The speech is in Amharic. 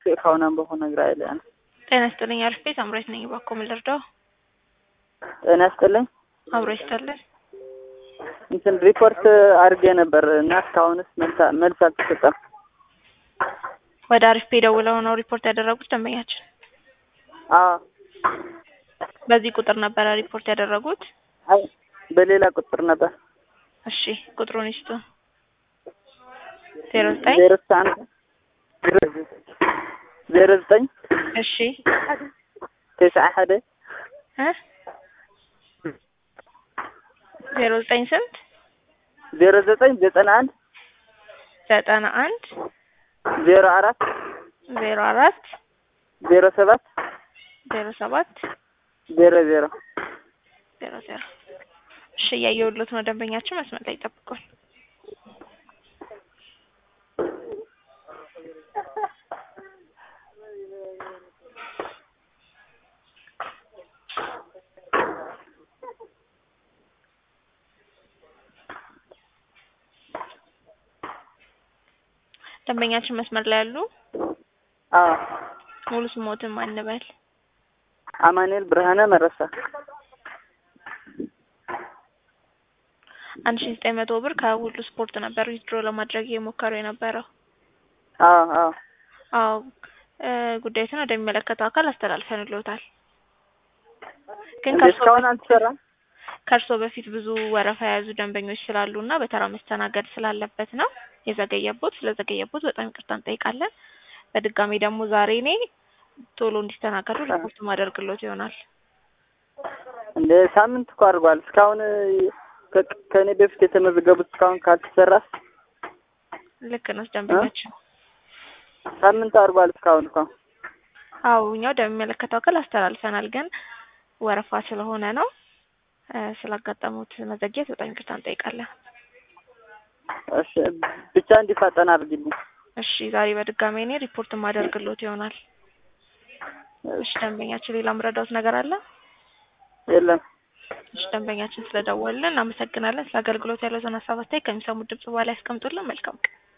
ካሁን አንበሆ ነግራ ይለ ጤና ይስጥልኝ። አሪፍ ቤት አምሮት ነኝ። እባክዎ ምን ልርዳው? ጤና ይስጥልኝ። አብሮ ይስጥልን። እንትን ሪፖርት አድርጌ ነበር እና እስካሁንስ መልስ- መልስ አልተሰጠም። ወደ አሪፍ ቤት ደውለው ነው ሪፖርት ያደረጉት ደንበኛችን። አዎ በዚህ ቁጥር ነበረ ሪፖርት ያደረጉት? አይ በሌላ ቁጥር ነበር እሺ ቁጥሩን ይስጡ። ዜሮ ዘጠኝ ዜሮ አንድ ዜሮ ዘጠኝ እሺ ተስዓ ሓደ እ ዜሮ ዘጠኝ ስንት ዜሮ ዘጠኝ ዘጠና አንድ ዘጠና አንድ ዜሮ አራት ዜሮ አራት ዜሮ ሰባት ዜሮ ሰባት ዜሮ ዜሮ ዜሮ ዜሮ እሺ እያየሁሎት ነው። ደንበኛችን መስመር ላይ ይጠብቁን። ደንበኛችን መስመር ላይ ያሉ አዎ ሙሉ ስሞትን ማን እንበል? አማኑኤል ብርሃነ መረሳ አንድ ሺ ዘጠኝ መቶ ብር ከሁሉ ስፖርት ነበር ዊዝድሮ ለማድረግ የሞከሩ የነበረው። አዎ አዎ አዎ እ ጉዳዩን ወደሚመለከተው አካል አስተላልፈንልዎታል። ግን እንዴ ከእርሶ እስካሁን አልተሰራም? ከእርሶ በፊት ብዙ ወረፋ የያዙ ደንበኞች ስላሉ እና በተራ መስተናገድ ስላለበት ነው የዘገየቦት። ስለዘገየቦት በጣም ይቅርታ እንጠይቃለን። በድጋሚ ደግሞ ዛሬ እኔ ቶሎ እንዲስተናገዱ ሪፖርት ማደርግሎት ይሆናል። እንደ ሳምንት እኮ አድርጓል። እስካሁን ከ- ከእኔ በፊት የተመዘገቡት እስካሁን ካልተሰራስ ልክ ነው ደንበኛችን። ሳምንት አድርጓል። እስካሁን እኮ አዎ እኛው ወደሚመለከተው አካል አስተላልፈናል። ግን ወረፋ ስለሆነ ነው እ ስላጋጠሙት መዘግየት በጣም ይቅርታ እንጠይቃለን። እሺ ብቻ እንዲፋጠን አድርጊልኝ። እሺ ዛሬ በድጋሚ እኔ ሪፖርት ማደርግሎት ይሆናል። እሺ ደንበኛችን ሌላ ምረዳውት ነገር አለ? የለም እሺ ደንበኛችን ስለደወልን እናመሰግናለን። ስለ አገልግሎት ያለውን ሀሳብ አስተያየት ከሚሰሙት ድምጽ በኋላ ያስቀምጡልን። መልካም ቀን